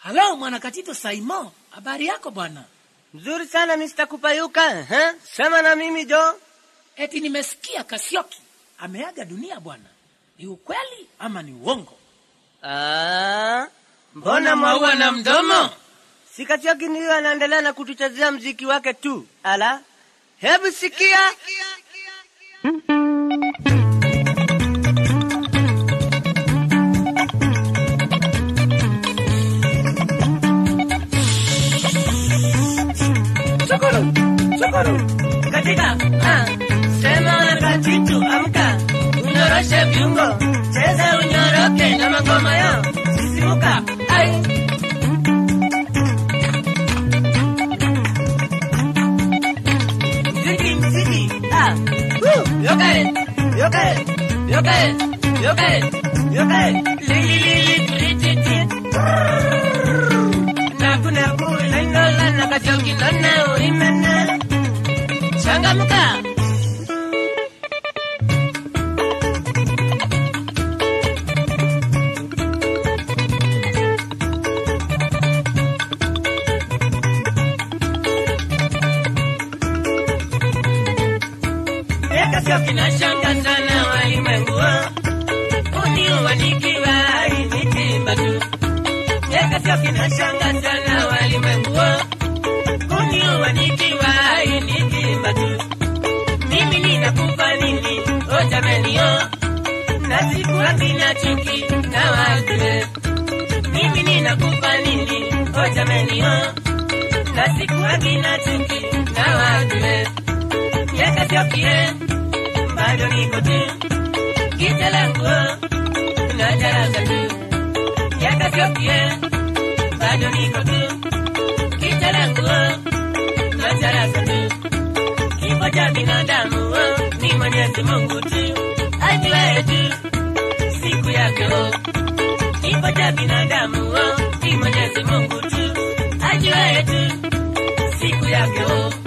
halo mwanakatito saimo habari yako bwana Mzuri sana Mr. Kupayuka. Huh? Sema na mimi Jo. eti nimesikia kasioki ameaga dunia bwana ni ukweli ama ni uongo Ah, mbona maua na mdomo? Sikatioki ndiyo anaendelea na kutuchezea mziki wake tu. Ala, hebu sikia. Chukuru, chukuru. Katika, ah, sema na katitu, amka. Unyoroshe viungo, cheza unyoroke na magoma yao. Sisimuka, ai. Mziki, mziki, ah. Woo, yokae, yokae, yokae, yokae, yokae. Li, li, li, li, li, li, li. Naku, naku, lainola, nakajoki, nona, uimene. Changamka. Eka sio kinashanga sana walimwengu uniua nikiwa nikiimba tu. Eka sio kinashanga sana walimwengu uniua nikiwa nikiimba tu. Mimi ninakupa nini o jameni o, na sikuwa sina chuki na wazee. Mimi ninakupa nini o jameni o, na sikuwa sina chuki na wazee miaka sio kie, bado niko tu giza langu na jaraza tu. Miaka sio kie, bado niko tu giza langu na jaraza tu. Kifo cha binadamu ni Mwenyezi Mungu tu ajuaye tu siku yake. Kifo cha binadamu ni Mwenyezi Mungu tu ajuaye tu siku yake.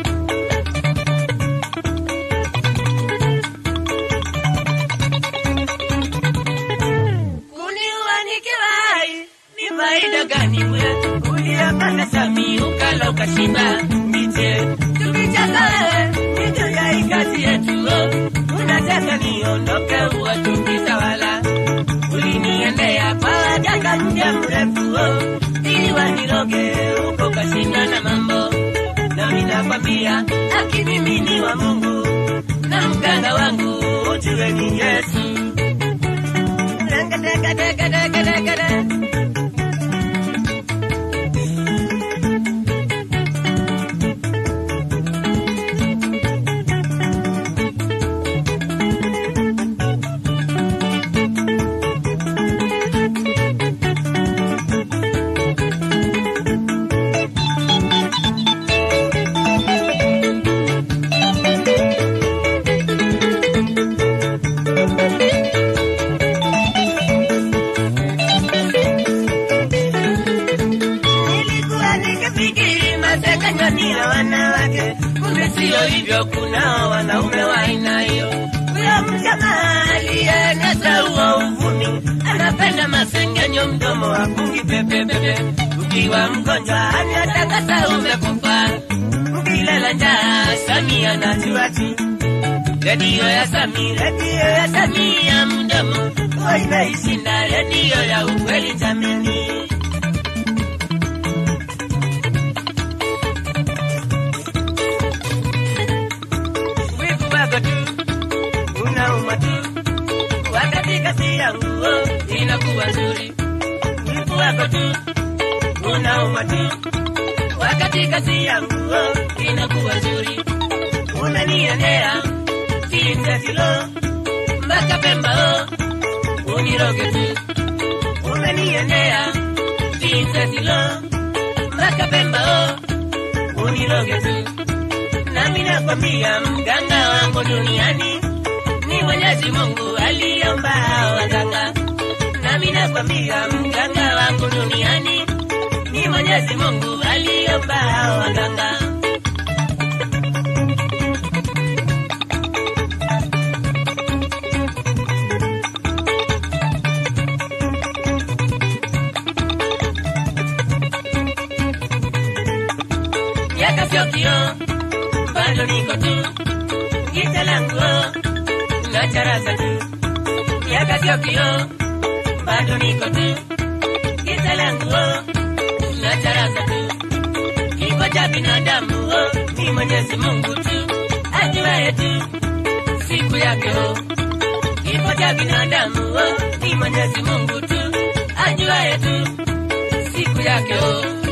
kuniua nikiwa hai ni faida gani wewe? Uliyapanda sami ukala ukashiba miche, tukichaka wewe ni juu ya hii kazi yetu. Unataka niondoke uwatukitawala, uliniendea kwa waganga muda mrefu ili waniroge huko kashinda na mambo, nami nakwambia haki mimi ni wa Mungu na mganga wangu ujue ni Yesu. Nilikuwa nikifikiri masengenyo ni ya wanawake, kumbe sio hivyo, kunao wanaume wa aina hiyo. Huyo mjamaa aliyenasa huo uvumi anapenda masengenyo, mdomo wa kungi pepepepe. Ukiwa mgonjwa anatakasa umekufa, ukilala njaa Samia najua tu redio ya Sami, redio ya Samia mdomo huwa imeishinda redio ya ukweli jameni. wivu wako tu unauma tu, wakati kazi ya nguo inakuwa nzuri. Wivu wako tu unauma tu, wakati kazi ya nguo inakuwa nzuri. Unaniendea kinga kilo mpaka Pemba o uniroge tu, unaniendea kinga kilo mpaka Pemba o uniroge tu nami nakwambia mganga wangu duniani ni Mwenyezi Mungu aliomba hao waganga. Nami nakwambia mganga wangu duniani ni Mwenyezi Mungu aliomba hao waganga. sio kioo, bado niko tu. Gita langu oh, na charaza tu. Miaka sio kioo, bado niko tu. Gita langu oh, na charaza tu. Kifo cha binadamu oh, ni Mwenyezi Mungu tu ajuaye tu siku yake oh. Kifo cha binadamu oh, ni Mwenyezi Mungu tu ajuaye tu siku yake oh.